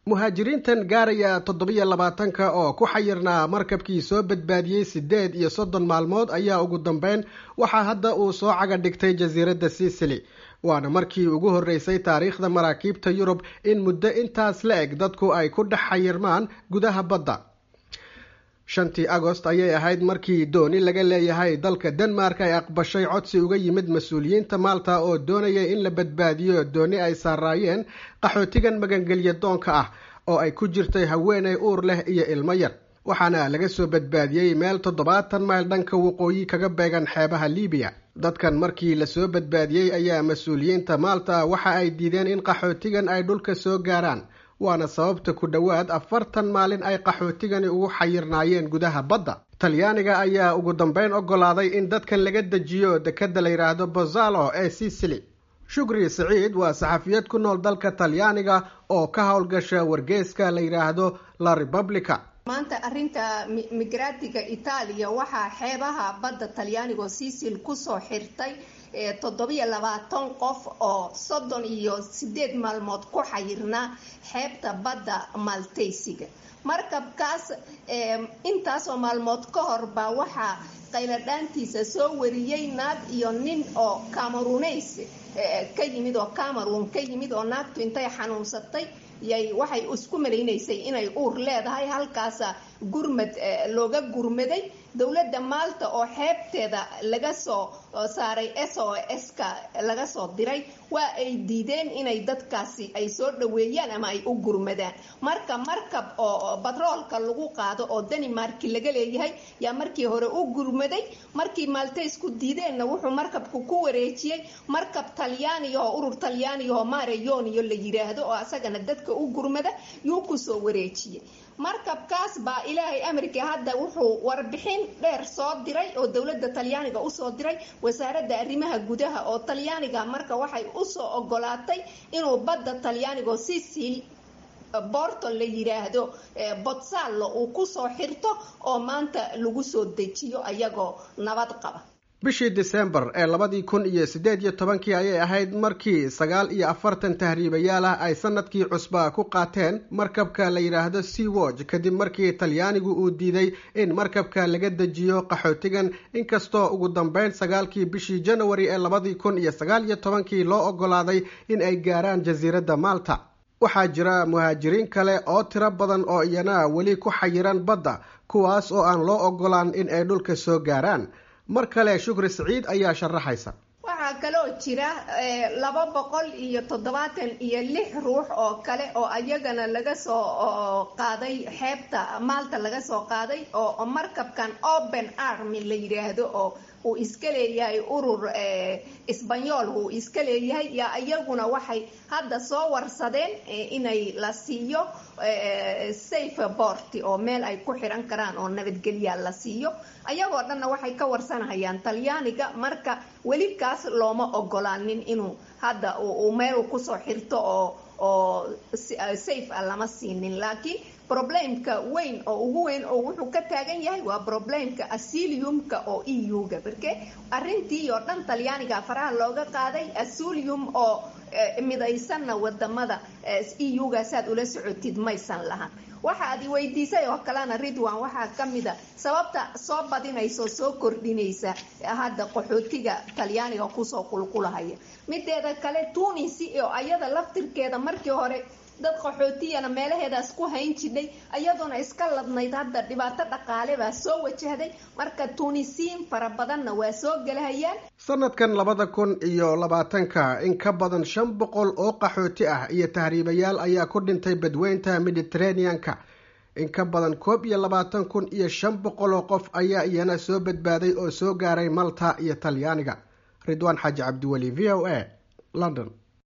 muhaajiriintan gaaraya toddobiyo labaatanka oo ku xayirnaa markabkii soo badbaadiyey siddeed iyo soddon maalmood ayaa ugu dambeyn waxaa hadda uu soo caga dhigtay jasiiradda sicily waana markii ugu horreysay taariikhda maraakiibta yurub in muddo intaas la eg dadku ay ku dhex xayirmaan gudaha badda shantii agost ayay ahayd markii dooni laga leeyahay dalka denmark ay aqbashay codsi uga yimid mas-uuliyiinta maalta oo doonayay in la badbaadiyo dooni ay saaraayeen qaxootigan magangelya doonka ah oo ay ku jirtay haweeney uur leh iyo ilmo yar waxaana laga soo badbaadiyey meel toddobaatan mayl dhanka waqooyi kaga beegan xeebaha libiya dadkan markii lasoo badbaadiyey ayaa mas-uuliyiinta maalta waxa ay diideen in qaxootigan ay dhulka soo gaaraan waana sababta ku dhowaad afartan maalin ay qaxootigani ugu xayirnaayeen gudaha badda talyaaniga ayaa ugu dambeyn ogolaaday in dadkan laga dejiyo dekadda la yidhaahdo bozalo ee sicily shukri siciid waa saxafiyad ku nool dalka talyaaniga oo ka howlgasha wargeeska la yidhaahdo la republica maanta arrinta migraatiga itaaliya waxaa xeebaha badda talyaanigo sisil kusoo xirtay toddobiyo labaatan qof oo soddon iyo sideed maalmood ku xayirnaa xeebta badda maltaysiga markabkaas intaasoo maalmood ka hor baa waxaa qayladhaantiisa soo wariyey naag iyo nin oo cameruneys ka yimid oo cameroon ka yimid oo naagtu intay xanuunsatay yay waxay isku malaynaysay inay uur leedahay halkaasa gurmad looga gurmaday dowladda maalta oo xeebteeda laga soo saaray s o s-ka laga soo diray waa ay diideen inay dadkaasi ay soo dhaweeyaan ama ay u gurmadaan marka markab oo batroolka lagu qaado oo danimarki laga leeyahay yaa markii hore u gurmaday markii maltaysku diideenna wuxuu markabku ku wareejiyey markab talyaaniyahoo urur talyaaniyahoo mareyoniyo la yiraahdo oo asagana dadka u gurmada yuu kusoo wareejiyey markabkaas baa ilaahay amarkii hadda wuxuu warbixin dheer soo diray oo dowladda talyaaniga usoo diray wasaaradda arrimaha gudaha oo talyaaniga marka waxay usoo ogolaatay inuu badda talyaanigo sisil borto la yiraahdo botsalo uu kusoo xirto oo maanta lagu soo dejiyo ayagoo nabad qaba bishii disembar ee labadii kun iyo siddeed iyo tobankii ayay ahayd markii sagaal iyo afartan tahriibayaal ah ay sanadkii cusbaa ku qaateen markabka la yidhaahdo sea watch kadib markii talyaanigu uu diiday in markabka laga dejiyo qaxootigan inkastoo ugu dambeyn sagaalkii bishii janawari ee labadii kun iyo sagaal iyo tobankii loo ogolaaday in ay gaaraan jasiiradda malta waxaa jira muhaajiriin kale oo tiro badan oo iyana weli ku xayiran badda kuwaas oo aan loo ogolaan in ay dhulka soo gaaraan mar kale shukri siciid ayaa sharaxaysa waxaa kaloo jira laba boqol iyo toddobaatan iyo lix ruux oo kale oo ayagana laga soo qaaday xeebta maalta laga soo qaaday oo markabkan open army la yidhaahdo oo uu iska leeyahay urur isbanyool uu iska leeyahay yaa iyaguna waxay hadda soo warsadeen inay la siiyo safe bort oo meel ay ku xiran karaan oo nabadgelya la siiyo ayagoo dhanna waxay ka warsanahayaan talyaaniga marka weli kaas looma ogolaanin inuu hadda uu meel kusoo xirto oo oo safe a lama siinin laakiin problemka weyn oo ugu weyn oo wuxuu ka taagan yahay waa problemka asiliumka oo e u-ga marke arrintii oo dhan talyaaniga faraha looga qaaday asilium oo midaysanna wadamada e u-ga saad ula socotid maysan lahan waxa ad i weydiisay oo kalena ridwan waxaa kamida sababta soo badinaysa soo kordhinaysa hadda qaxootiga talyaaniga kusoo qulqulahaya mideeda kale tunisi oo ayada laftirkeeda markii hore dad qaxootiyana meelaheedaas ku hayn jidhay ayadoona iska ladnayd hadda dhibaato dhaqaale baa soo wajahday marka tunisiin fara badanna waa soo gelahayaan sanadkan labada kun iyo labaatanka in ka badan shan boqol oo qaxooti ah iyo tahriibayaal ayaa ku dhintay badweynta mediteraneanka in ka badan koob iyo labaatan kun iyo shan boqol oo qof ayaa iyana soo badbaaday oo soo gaaray malta iyo talyaaniga ridwaan xaaji cabdiweli v o a london